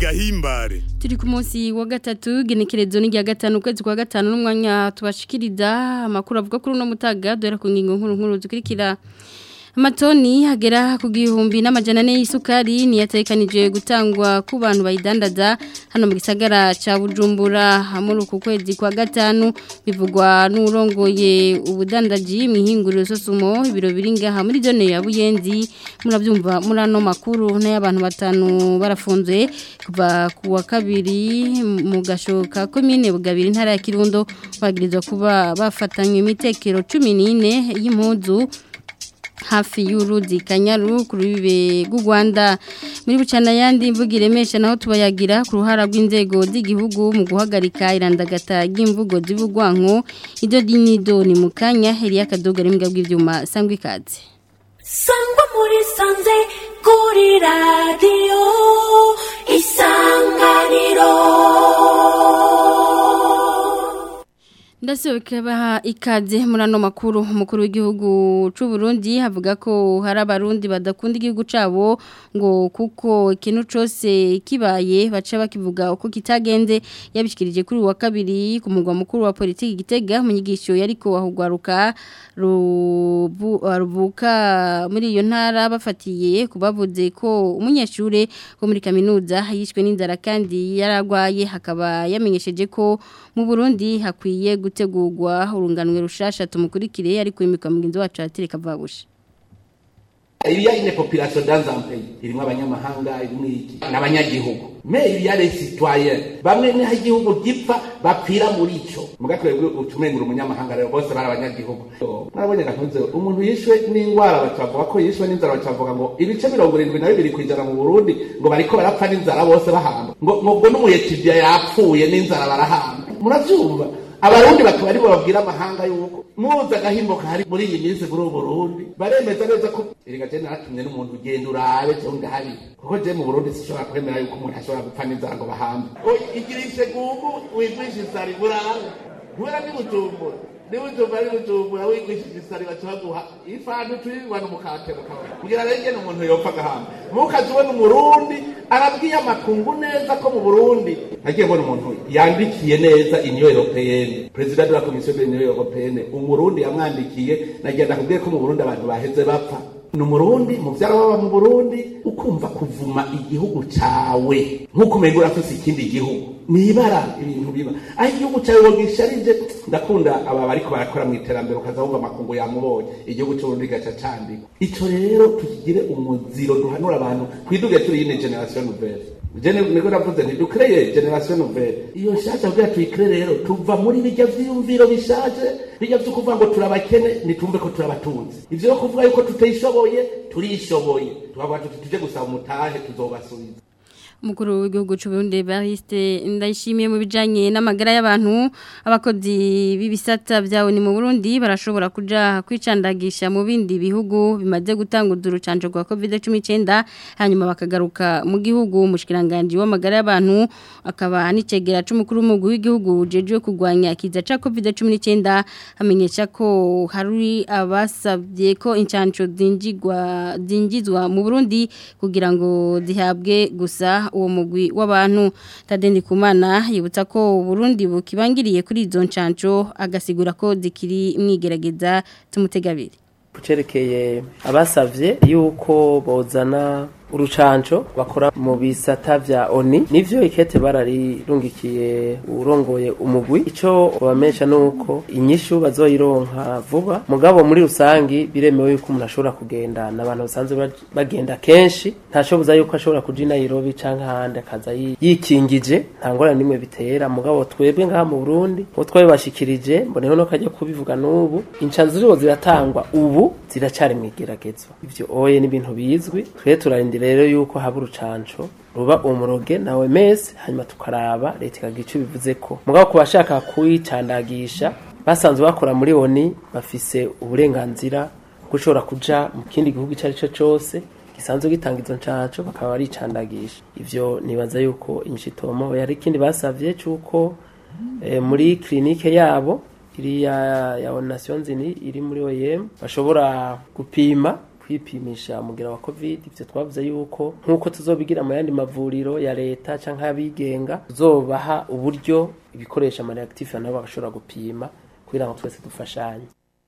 gahimbare turi ku munsi wa gatatu genekerezo ni rya gatanu ukwezi kwa gatanu n'umwanya tubashikiriza amakuru avuga kuri uno mutaga duhera ku ngingo nkuru nkuru zikurikira amatoni hagera ku gihumbi n'amajana ane y'isukari niyatekanije gutangwa ku bantu bayidandaza hano mu gisagara cya bujumbura muri uku kwezi kwa gatanu bivugwa n'urongoye ubudandaji mu ihinguriro sosumo ibiro biri ngaha muri zone ya buyenzi murabyumva muri ano makuru n'ay'abantu batanu barafunze kuva ku wa kabiri mu gashoka komine bugabiri intara ya kirundo bagirizwa kuba bafatanywe imitekero cumi n'ine y'impuzu hafi y'uruzi kanyaru ku rubibe rw'u Rwanda muri bucana yandi imvugo iremesha naho tubayagira ku ruhara rw'inzego z'igihugu mu guhagarika irandagata ry'imvugo z'ibugwanko ido dinido ni mu kanya Elia Kadoga n'imbwa bw'ivyuma sangwa ikaze sangwa muri sanze kuri radiyo isanganiro Ndasohoka baha ikaze muri ano makuru umukuru w'igihugu cy'u Burundi havuga ko hari abarundi badakunda igihugu cyabo ngo kuko ikintu cyose kibaye baca bakivuga uko kitagenze yabishikirije kuri wa kabiri ku mugwa mukuru wa politiki gitega mu nyigisho yariko wahugwaruka ruvuka muri iyo ntara bafatiye kubavuze ko umunyeshure wo muri kaminuza yishwe n'inzara kandi yaragwaye hakaba yamenyesheje ko mu Burundi hakwiye gutegurwa urunganwe rushasha tumukurikire ariko imikwa mugenzi wacu atereka vabusha Il y a une population dans un pays. Irimwo abanyamahanga, irimwo iki, n'abanyagihugu. Mais il y a les citoyens. Bamwe ni igihugu gipfa bapfira muri ico. Muga twebwe utumengura umunyamahanga rero bose bari abanyagihugu. Mwabonye gakunze umuntu yishwe n'ingwara bacavuga ko yishwe n'inzara bacavuga ngo ibice mirongo irindwi na bibiri kwijana mu Burundi ngo bariko barapfa n'inzara bose bahamba. Ngo ngo n'umuyetibya yapfuye n'inzara barahamba. Muravyumva? abarundi bakaba aribo babwira amahanga yuko muza agahimbo kahari muri iyi minsi muri ubu burundi baremeza neza ko erega je naratumye n'umuntu ugenda urabe jewe ndahari kuko je mu burundi sinshobora kwemera yuko umuntu ashobora gupfa n'inzara ngo bahambe igirishe gugu wigwisha isari burabe ntwera ni bujumbura ni bujumbura ni bujumbura wigwishije isari baca baguha ifantu turirwa n'umukate mukabona kugira rero ingene umuntu yopfa agahamba mukazi ubona umurundi arabwiye amakungu neza ko mu burundi nagiye mbona umuntu yandikiye neza union européenne president de la commission de l'union européenne umurundi yamwandikiye nagiye ndakubwiye ko mu burundi abantu baheze bapfa ni umurundi muvyara waba mu burundi ukumva kuvuma igihugu cawe nk'uko umenga urafise ikindi gihugu nibara ibintu biba aho igihugu cawe wogisharije ndakunda aba bariko barakora mu iterambere ukaza wumva amakungu yamubonye igihugu c'uburundi gaca candikwa ico rero tukigire umuziro duhanura abantu twiduge turi yine generation nouvelle jene niko navuze nti dukreye generation nouvelle iyo nshasha kugira tuyikre rero tuva muri bijya vyiyumviro bishaje bijya vyo kuvuga ngo turabakene nitumve ko turabatunzi ivyo yo kuvuga yuko tutayishoboye turishoboye tukavuga tuti tuje gusaba umutahe tuzobasubiza umukuru w'igihugu cy'uburundi bariste ndayishimiye mu bijanye n'amagara y'abantu abakozi b'ibisata byawe ni mu Burundi barashobora kuja kwicandagisha mu bindi bihugu bimaze gutanguza urucanco rwa COVID-19 hanyuma bakagaruka mu gihugu umushikiranganje w'amagara y'abantu akaba n'icegera c'umukuru w'umugwi w'igihugu jeje kugwanya kiza ca COVID-19 amenyesha ko hari abasabye ko incanco zinjigwa zinjizwa mu Burundi kugira ngo zihabwe gusa uwo mugwi w'abantu Tadendi Kumana yibutsa ko Burundi bukibangiriye kuri izo ncanco agasigura ko zikiri mwigerageza tumutegabiri kucerekeye abasavye yuko bozana urucanco bakora mu bisata vya oni nivyo ikete bararirungikiye urongoye umugwi ico bamesha nuko inyishu bazoyironka vuba mugabo muri rusangi biremewe yuko umuntu ashobora kugenda n'abantu basanzwe bagenda kenshi ntashoboza yuko ashobora kuja i Nairobi canke ahandi akaza yikingije nta ngorane nimwe bitera mugabo twebwe ngaha mu Burundi uwo twabibashikirije mboneho no kajya kubivuga n'ubu incanzo ziriho ziratangwa ubu ziracari mwigeragezo ivyo oye n'ibintu bizwi twe turarindira rero yuko haba urucanco ruba umuroge nawe mese hanyuma tukaraba leta ikagira icyo bivuze ko mugabo ku bashaka kuyicandagisha basanzwe bakora muri oni bafise uburenganzira bwo ushobora kuja mu kindi gihugu icyo ari cyo cyose gisanzwe gitanga izo ncanco bakaba baricandagisha ivyo nibaza yuko inshitomo yari ikindi basavye cyuko e, muri klinike yabo iriya ya Nations Unies iri muri OIM bashobora gupima kwipimisha umugera wa covid ivyo twavuze yuko nk'uko tuzobigira mu yandi mavuriro ya leta canke y'abigenga tuzobaha uburyo ibikoresha amareaktife nabo bagashobora gupima kugira ngo twese dufashanye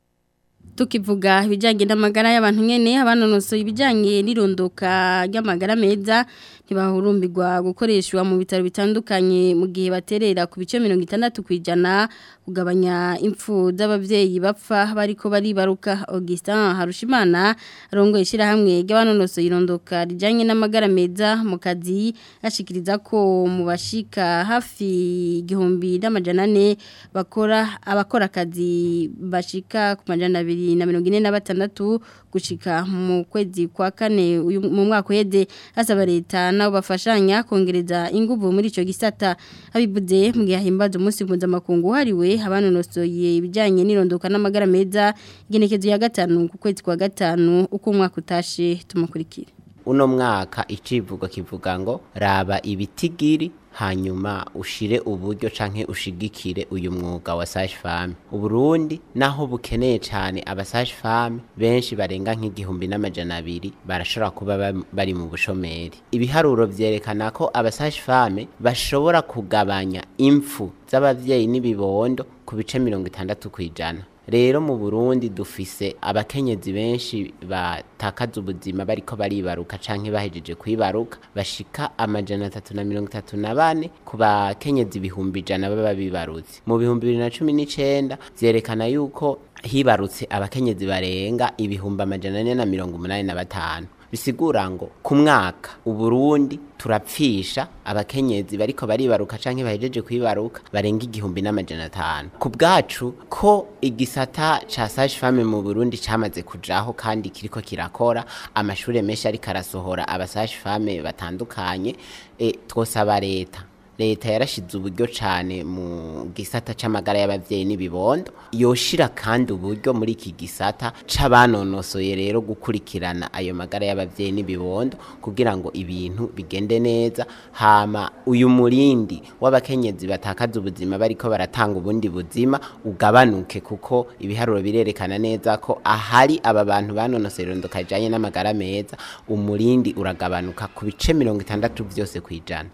tukivuga ibijyanye n'amagara y'abantu nyine abanonosoye ibijyanye n'irondoka ry'amagara meza ntibahurumbirwa gukoreshwa mu bitaro bitandukanye mu gihe baterera ku bice mirongo itandatu ku ijana kugabanya impfu z'ababyeyi bapfa bariko baribaruka Augustin Harushimana arongo ishyirahamwe ry'abanonosoye irondoka rijyanye n'amagara meza mu kazi ashikiriza ko mu bashika hafi igihumbi n'amajana ane bakora abakora akazi bashika ku majana abiri na mirongo ine na batandatu gushika mu kwezi kwa kane uyu- mu mwaka uheze asaba leta nabo bafashanya kongereza inguvu muri ico gisata abivuze mu gihe hahimbaza umunsi mpuzamakungu hariwe abanonosoye ibijyanye n'irondoka n'amagara meza igenekezo ya gatanu ku kwezi kwa gatanu uko umwaka utashe tumukurikire uno mwaka icivugo kivuga ngo raba ibitigiri hanyuma ushire uburyo canke ushigikire uyu mwuga wa sage femme uburundi naho bukeneye cane aba sage femme benshi barenga nk'igihumbi n'amajana abiri barashobora kuba ba- bari mu bushomeri ibiharuro vyerekana ko aba sage femme bashobora kugabanya impfu z'abavyeyi n'ibibondo ku bice mirongo itandatu kw'ijana rero mu Burundi dufise abakenyezi benshi batakaza ubuzima bariko baribaruka canke bahejeje kwibaruka bashika amajana atatu na mirongo itatu na bane ku bakenyezi ibihumbi ijana baba bibarutse mu bihumbi bibiri na cumi n'icenda vyerekana yuko hibarutse abakenyezi barenga ibihumbi amajana ane na mirongo umunani na batanu bisigura ngo ku mwaka uburundi turapfisha abakenyezi bariko baribaruka canke bahejeje kwibaruka barenga igihumbi n'amajana atanu ku bwacu ko igisata ca sage femme mu burundi camaze kujaho kandi kiriko kirakora amashure menshi ariko arasohora aba sage femme batandukanye e, twosaba leta leta yarashize uburyo cyane mu gisata c'amagara y'abavyeyi n'ibibondo yoshira kandi uburyo muri iki gisata c'abanonosoye rero gukurikirana ayo magara y'abavyeyi n'ibibondo kugira ngo ibintu bigende neza hama uyu murindi w'abakenyezi batakaza ubuzima bariko baratanga ubundi buzima ugabanuke kuko ibiharuro birerekana neza ko ahari aba bantu banonosoye irondoka rijanye n'amagara meza umurindi uragabanuka ku bice mirongo itandatu vyose kwijana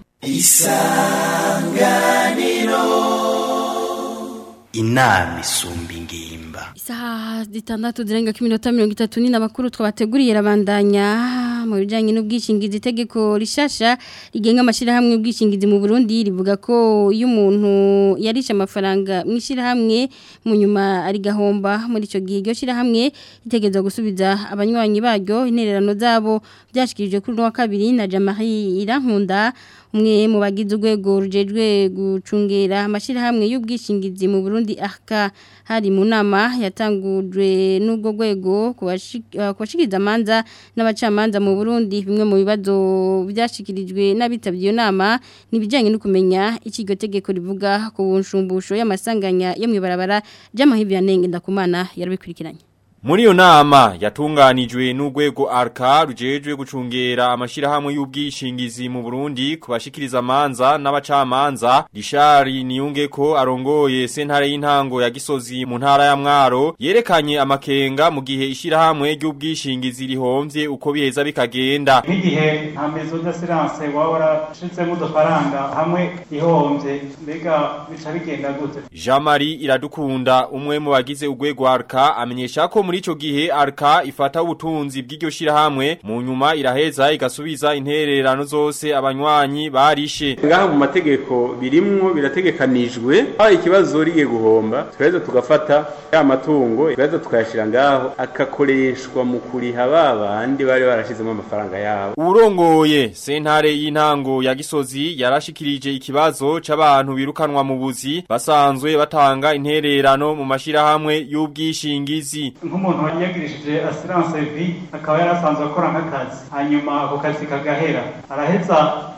inama isumba ingimba Isaha zitandatu zirenga ku minota mirongo itatu ni n'abakuru twabateguriye rabandanya mu bijyanye n'ubwishingizi itegeko rishasha rigenga amashyirahamwe y'ubwishingizi mu Burundi rivuga ko iyo umuntu yarishe amafaranga mu ishyirahamwe mu nyuma ari gahomba muri icyo gihe iryo shyirahamwe ritegereza gusubiza abanywanyi baryo intererano zabo byashyikirijwe kuri uno wa kabiri na Jamari Irankunda umwe mu bagize urwego rujejwe gucungera amashyirahamwe y'ubwishingizi mu Burundi aka hari mu nama yatangujwe n'ubwo rwego ku bashikiriza amanza n'abacamanza mu Burundi bimwe mu bibazo byashikirijwe n'abitabye iyo nama nibijyanye no kumenya iki iryo tegeko rivuga ku nshumbusho y'amasanganya yo mu ibarabara ry'amahibya ndakumana yarabikurikiranye Muri iyo nama yatunganijwe n'urwego arka rujejwe gucungera amashirahamwe y'ubwishingizi mu Burundi kubashikiriza amanza n'abacamanza Rishari niyunge ko arongoye sentare y'intango ya Gisozi mu ntara ya Mwaro yerekanye amakenga mu gihe ishirahamwe ry'ubwishingizi rihomvye uko biheza bikagenda nk'igihe nta mezo d'assurance waba warashizemo udufaranga hamwe ihombye mbega bica bigenda gute Jean-Marie Iradukunda umwe mu bagize urwego arka amenyesha ko muri ico gihe arka ifata ubutunzi bw'iryo shirahamwe mu nyuma iraheza igasubiza intererano zose abanywanyi barishe ngaha mu mategeko birimwo birategekanijwe aho ikibazo rigiye guhomba tweza tugafata ya matungo tweza tukayashira ngaho akakoreshwa mu kuriha ba bandi bari barashizemo amafaranga yabo Urongoye sentare y'intango ya Gisozi yarashikirije ikibazo c'abantu birukanwa mu buzi basanzwe batanga intererano mu mashirahamwe y'ubwishingizi nk'umuntu yagirishije assurance vie akaba yarasanzwe akora nk'akazi hanyuma ako kazi kagahera araheza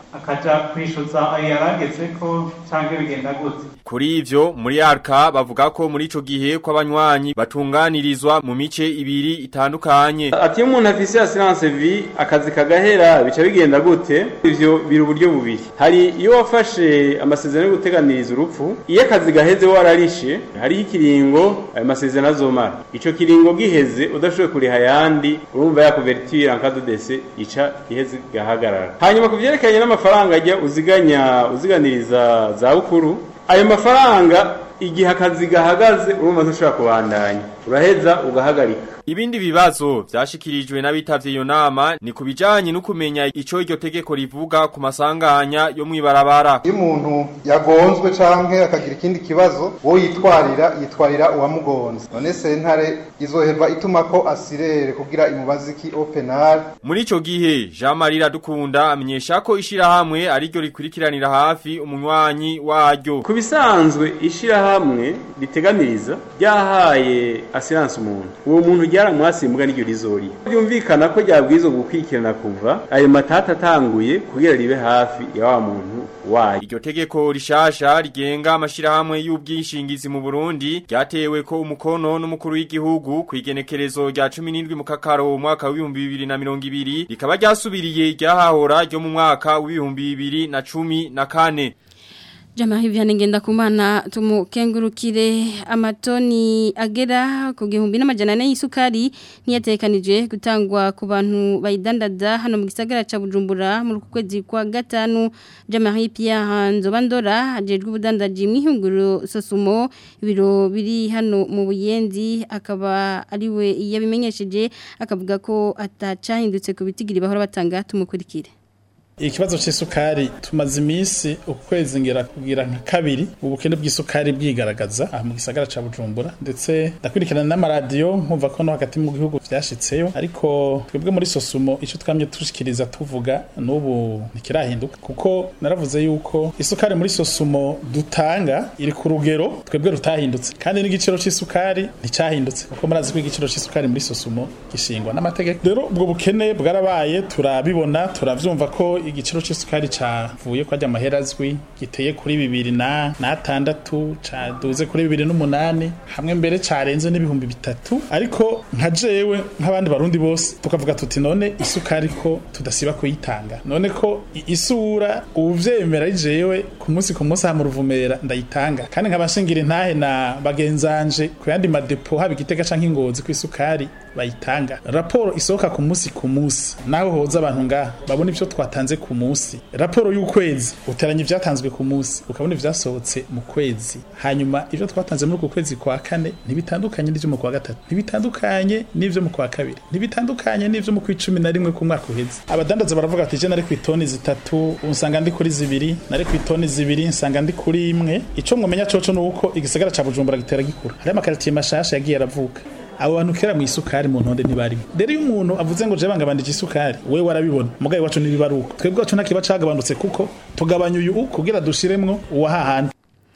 akaja kwishuza ayo yarageze ko canke bigenda gute Kuri ivyo muri arka bavuga ko muri ico gihe ko abanywanyi batunganirizwa mu mice ibiri itandukanye. ati iyo umuntu afise assurance vie akazi kagahera bica bigenda gute ivyo biri uburyo bubiri hari iyo wafashe amasezerano yo guteganiriza urupfu iyo akazi gaheze wararishe hariho ikiringo ayo masezerano azomara ico kiringo giheze udashoboye kuriha ayandi urumva ya couverture en cas de décès ica iheze gahagarara hanyuma ku vyerekanye n'amafaranga ajya uziganya uziganiriza za bukuru ayo mafaranga igihe akazi gahagaze urumva ntushobora kubandanya uraheza ugahagarika Ibindi bibazo vyashikirijwe n'abitavye iyo nama ni kubijanye no kumenya ico iryo tegeko rivuga ku masanganya yo mwibarabara. iyo umuntu yagonzwe canke akagira ikindi kibazo wo yitwarira yitwarira uwamugonze none sentare izoheva ituma ko asirere kugira imubazi ki openal Muri ico gihe Jean Marie Radukunda amenyesha ko ishirahamwe ari ryo rikurikiranira hafi umunywanyi waryo. ku bisanzwe ishirahamwe riteganiriza ryahaye assurance umuntu uwo muntu ryaramwasimbwa n'iryo rizori byumvikana ko ryabwirizwa gukurikirana kuva ayo matata atanguye kugira ribe hafi ya wa muntu wayo Iryo tegeko rishasha rigenga amashirahamwe y'ubwishingizi mu Burundi ryatewe ko umukono n'umukuru w'igihugu ku igenekerezo rya 17 mu kakaro mu mwaka w'ibihumbi bibiri na mirongo ibiri rikaba ryasubiriye ryahahora ryo mu mwaka w'ibihumbi bibiri na cumi na kane. Jama hivi anengenda kumana tumukengurukire amatoni agera ku gihumbi n'amajana ane y'isukari niyatekanije gutangwa ku bantu bayidandaza hano mu gisagara ca Bujumbura mu kwezi kwa gatanu Jama Pierre Nzobandora ajejwe ubudandaji mwihunguro sosumo ibiro biri hano mu buyenzi akaba ariwe yabimenyesheje akavuga ko atacahindutse ku bitigiri bahora batanga tumukurikire ikibazo c'isukari tumaze iminsi ukwezi ngera kugira nka kabiri ubukene bw'isukari bwigaragaza aha mu gisagara ca Bujumbura ndetse ndakurikirana n'amaradiyo nkumva ko no hagati mu gihugu vyashitseyo ariko twebwe muri sosumo ico twamye tushikiriza tuvuga n'ubu ntikirahinduka kuko naravuze yuko isukari muri sosumo dutanga iri ku rugero twebwe rutahindutse kandi n'igiciro c'isukari nticahindutse kuko murazi ko igiciro c'isukari muri sosumo gishingwa n'amategeko rero ubwo bukene bwarabaye turabibona turavyumva ko igiciro c'isukari cavuye kwa amahera azwi giteye kuri bibiri na n'atandatu caduze kuri bibiri n'umunani hamwe mbere carenze n'ibihumbi bitatu ariko nka jewe nk'abandi barundi bose tukavuga tuti none isukari ko tudasiba kuyitanga none ko i- isura uvyemera ari jewe ku munsi ku munsi aha mu ruvumera ndayitanga kandi nkabashingira intahe na bagenzanje ku yandi madepo haba igitega canke ingozi ku isukari bayitanga raporo isohoka ku munsi ku munsi naho hoza abantu ngaha babona ivyo twatanze ku munsi raporo y'ukwezi uteranya ivyatanzwe ku munsi ukabona ivyasohotse mu kwezi hanyuma ivyo twatanze muri uku kwezi kwa kane ntibitandukanye n'ivyo mu kwa gatatu ntibitandukanye n'ivyo mu kwa kabiri ntibitandukanye n'ivyo mu kw'icumi na rimwe ku mwaka uheze abadandaza baravuga ati je nari ku itoni zitatu unsanga ndi kuri zibiri nari ku itoni zibiri nsanga ndi kuri imwe ico mwomenya coco ni uko igisagara ca bujumbura gitera gikura hariho amakaritiye mashasha yagiye aravuka abo bantu kera mu isukari mu ntonde ntibarimo rero iyo umuntu avuze ngo je bangabandije isukari we warabibona mugaye wacu ntibibaruka twebwe wacu ntakiba cagabanutse kuko tugabanya uyu kugira dushiremwo uwahahandi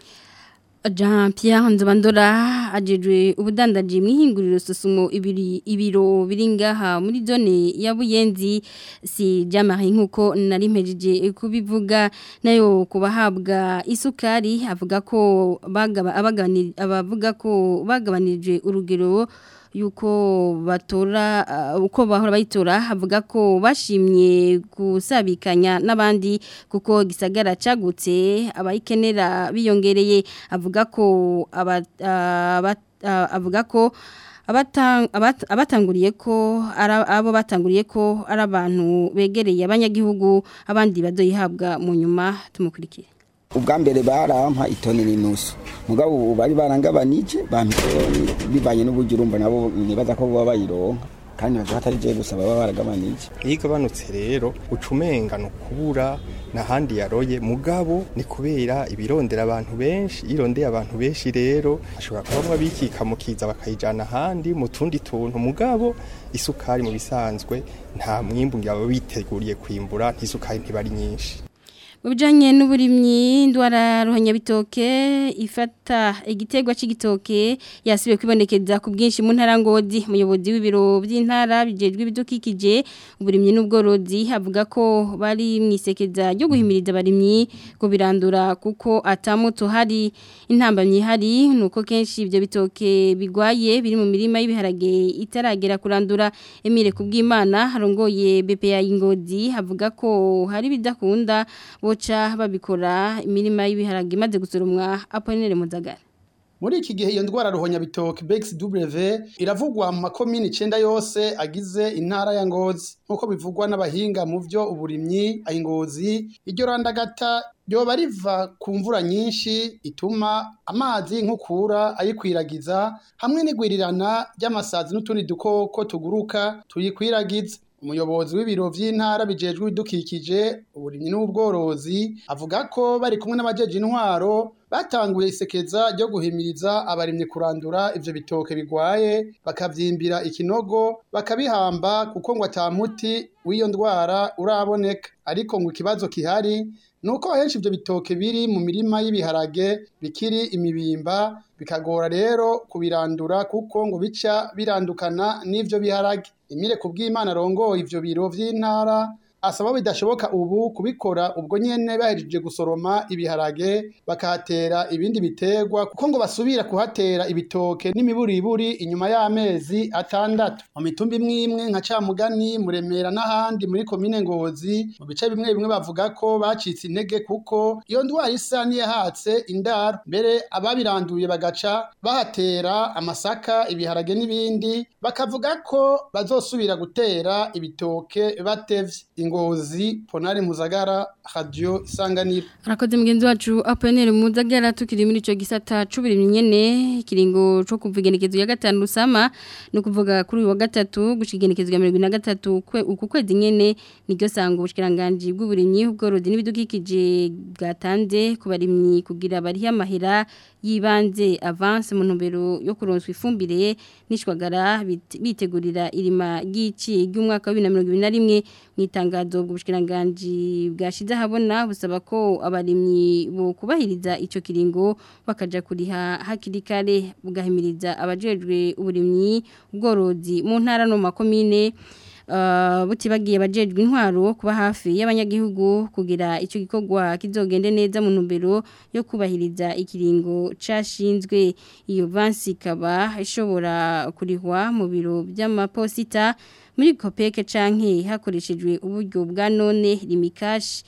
Jean Pierre Nzobandora ajejwe ubudandaji mwihinguriro sosumo ibiri ibiro biringaha muri zone ya Buyenzi si Jamari nkuko nari mpejeje kubivuga nayo kubahabwa isukari avuga ko bagaba abagabanira abavuga ko bagabanije urugero yuko batora uh, uko bahora bayitora avuga ko bashimye gusabikanya n'abandi kuko gisagara cagutse abayikenera biyongereye avuga ko aba, uh, bat, uh, avuga ko abatang, abat, abatanguriye ko ara, abo batanguriye ko ari abantu begereye abanyagihugu abandi bazoyihabwa mu nyuma tumukurikire ubwa mbere barampa itoni n'inusu mugabo ubu bari barangabanije bampa itoni bivanye n'uburyo urumva nabo nibaza ko baba bayironka kandi baza hatari je gusa baba baragabanije iyo igabanutse rero uca umenga ni ukubura n'ahandi yaroye mugabo ni kubera ibirondera abantu benshi irondeye abantu benshi rero ashobora kubamwa bikika mukiza bakayijana ahandi mu tundi tuntu mugabo isukari mu bisanzwe nta mwimbu ngabo biteguriye kwimbura ntisukari ntibari nyinshi Ubijanye n'uburimyi ndwara ruhanyabitoke ifata igitegwa c'igitoke yasibiye kwibonekeza ku bwinshi mu ntara ngodi umuyobozi w'ibiro by'intara bijejwe ibidukikije uburimyi n'ubworozi avuga ko bari mwisekeza ryo guhimiriza abarimyi ngo birandura kuko atamuto hari intambamyi hari nuko kenshi ibyo bitoke bigwaye biri mu mirima y'ibiharage itaragera kurandura Emile kubwimana harongoye BPA ingodi avuga ko hari bidakunda boca babikora imirima y'ibiharage imaze gusoromwa Apollinaire Muzagara muri iki gihe iyo ndwara ruhonyabitoke BXW iravugwa mu makomini icenda yose agize intara ya Ngozi nkuko bivugwa n'abahinga mu byo uburimyi ayingozi iryo randagata ryoba riva ku mvura nyinshi ituma amazi nk'ukura ayikwiragiza hamwe n'igwirirana ry'amasazi n'utundi dukoko tuguruka tuyikwiragiza umuyobozi w'ibiro vy'intara bijejwe ibidukikije uburimyi n'ubworozi avuga ko bari kumwe n'abajeje intwaro batanguye isekeza ryo guhimiriza abarimyi kurandura ivyo bitoke bigwaye bakavyimbira ikinogo bakabihamba kuko ngo atamuti w'iyo ndwara uraboneka ariko ngo ikibazo kihari nuko henshi ivyo bitoke biri mu mirima y'ibiharage bikiri imibimba bikagora rero kubirandura kuko ngo bica birandukana n'ivyo biharage Emile kubw'Imana rongo ivyo biro vy'intara asaba bidashoboka ubu kubikora ubwo nyene bahejeje gusoroma ibiharage bakahatera ibindi biterwa kuko ngo basubira kuhatera ibitoke n'imiburiburi inyuma y'amezi atandatu mu mitumba imwe imwe nka Camugani Muremera n'ahandi muri komine Ngozi mu bice bimwe bimwe bavuga ko bacitse intege kuko iyo ndwara isa niyahatse indaro mbere ababiranduye bagaca bahatera amasaka ibiharage n'ibindi bakavuga ko bazosubira gutera ibitoke batevye ingozi ponari muzagara radio isanganiro Arakoze mugenzi wacu Apollinaire Muzagara tukiri muri ico gisata c'uburimyi nyene ikiringo co kuvigenekezo ya gatanu rusama no kuvuga kuri uyu wa gatatu gushigenekezo ya 2023 kwe uku kwezi nyene niryo sango ubushikiranganje bw'uburimyi ubworozi n'ibidukikije bwatanze ku barimyi kugira bari amahera yibanze avance mu ntumbero yo kuronswa ifumbire nishwagara bitegurira irima ry'ici ry'umwaka wa 2021 mwitangazo bw'ubushikiranganje bwashize habona busaba ko abarimyi bo kubahiriza ico kiringo bakaja kuriha hakiri kare bugahimiriza abajejwe uburimyi ubworozi mu ntara no makomine Uh, butibagiye bajejwe intwaro kuba hafi y'abanyagihugu kugira ico gikorwa kizogende neza mu ntumbero yo kubahiriza ikiringo cashinzwe iyo vansi kaba ishobora kurihwa mu biro by'amaposita muri kopeke canke hakoreshejwe uburyo bwa none limikash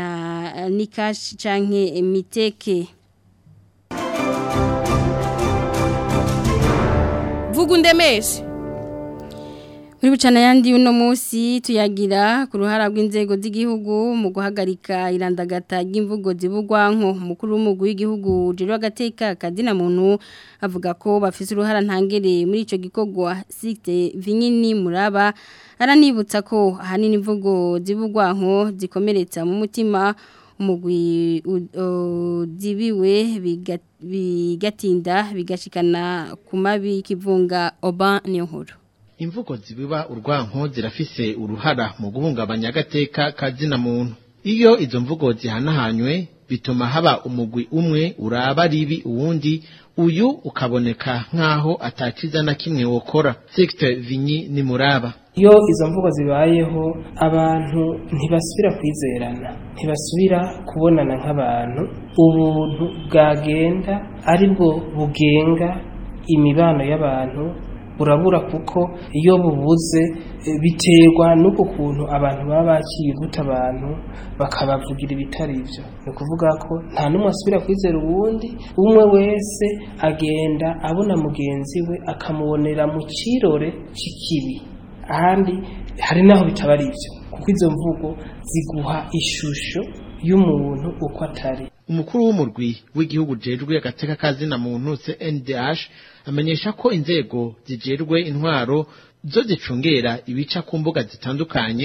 na nikash canke miteke Vugundemeshe muri bucana yandi uno munsi tuyagira ku ruhara rw'inzego z'igihugu mu guhagarika irandagata ry'imvugo zibugwanko umukuru w'umugwi w'igihugu jero agateka kadina muntu avuga ko bafise uruhara ntangere muri ico gikorwa Site Vinyini Muraba aranibutsa ko ahanini imvugo zibugwanko zikomeretsa mu mutima umugwi zibiwe bigatinda bigashikana ku mabi kivunga oba niyo nkuru imvugo zibiba urwanko zirafise uruhara mu guhungabanya agateka kazina muntu iyo izo mvugo zihanahanywe bituma haba umugwi umwe uraba ribi uwundi uyu ukaboneka nk'aho ataciza na kimwe wokora Sixte Vinyi ni muraba iyo izo mvugo zibayeho abantu ntibasubira kwizerana ntibasubira kubonana nk'abantu ubuntu bwagenda aribwo bugenga imibano y'abantu burabura kuko iyo bubuze biterwa n'uko kuntu abantu baba bakiye guta abantu bakabavugira ibitari ibyo ni ukuvuga ko nta n'umwe asubira kwizera uwundi umwe wese agenda abona mugenzi we akamubonera mu kirore cy'ikibi ahandi hari n'aho bitaba ari ibyo kuko izo mvugo ziguha ishusho y'umuntu uko atari umukuru w'umurwi w'igihugu jejwe agateka kazina muntu CNDH amenyesha ko inzego zijejwe intwaro zo zicungera ibica ku mbuga zitandukanye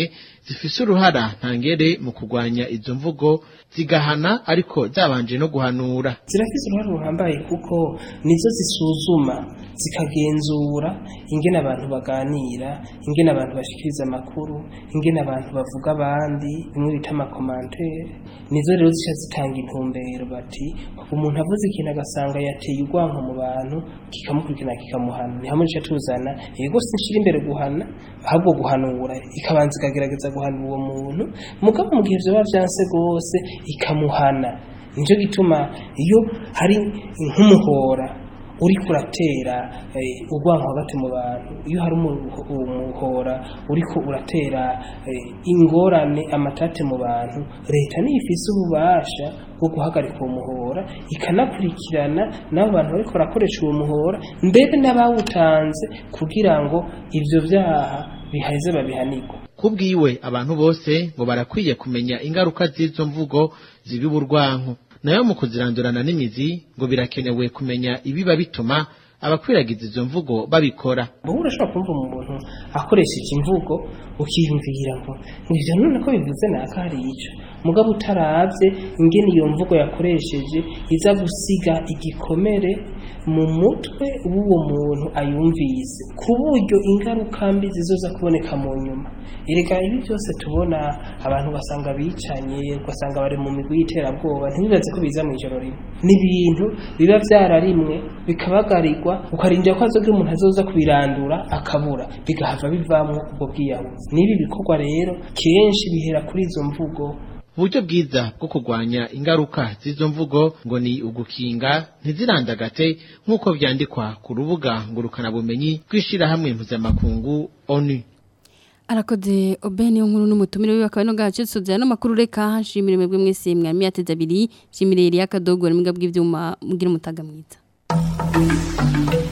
zifise uruhara ntangere mu kurwanya izo mvugo zigahana ariko zabanje no guhanura zirafise uruhare ruhambaye kuko nizo zisuzuma zikagenzura ingene abantu baganira ingene abantu bashikiriza amakuru ingene abantu bavuga abandi bimwe bita amakomantere nizo rero zica zitanga intumbero bati umuntu avuze ikintu agasanga yateye urwanko mu bantu kikamukurikirana kikamuhana ni hamwe duca tuzana yego sinshira imbere guhana ahubwo guhanura ikabanza ikagerageza guhana uwo muntu mugabo mu gihe vyoba vyanse rwose ikamuhana nico gituma iyo hari nk'umuhora uri kuratera eh, urwanko hagati mu bantu iyo hari umu- umuhora uriko uratera eh, ingorane amatate mu bantu leta niyo ifise ububasha bwo guhagarika uwo muhora ikanakurikirana n'abo bantu bariko barakoresha uwo muhora mbere n'abawutanze kugira ngo ivyo vyaha biheze babihanirwe kubwiwe abantu bose ngo barakwiye kumenya ingaruka z'izo mvugo zibi urwanko nayo mu kuzirandurana n'imizi ngo birakenewe kumenya ibiba bituma abakwiragiza izo mvugo babikora wowe urashobora kumva umuntu akoresha imvugo ukiyumvira ngo ngo ivyo none ko bivuze naka hari ico mugabo utaravye ingene iyo mvugo yakoresheje iza gusiga igikomere mu mutwe w'uwo muntu ayumvise ku buryo ingaruka mbi zizoza kuboneka mu nyuma erega ibi byose tubona abantu basanga bicanye ugasanga bari mu migwi y'iterabwoba ntibibaze ko biza mu ijoro rimwe ni ibintu biba vyararimwe bikabagarirwa ukarindira ko hazogira umuntu azoza kubirandura akabura bigahava bivamwo ubwo bwiyahuzi n'ibi bikorwa rero kenshi bihera kuri izo mvugo uburyo bwiza bwo kurwanya ingaruka z'izo mvugo ngo ni ugukinga ntizirandagate nk'uko vyandikwa ku rubuga ngurukanabumenyi rw'ishirahamwe mpuzamakungu onu arakoze obeni nkuru n'umutumire wiwe akaba no gace sozera no makuru reka nshimire mwebwe mwese mwami yateze abiri nshimire yari akadogo n'imbwa bw'ivyuma mugira umutaga mwiza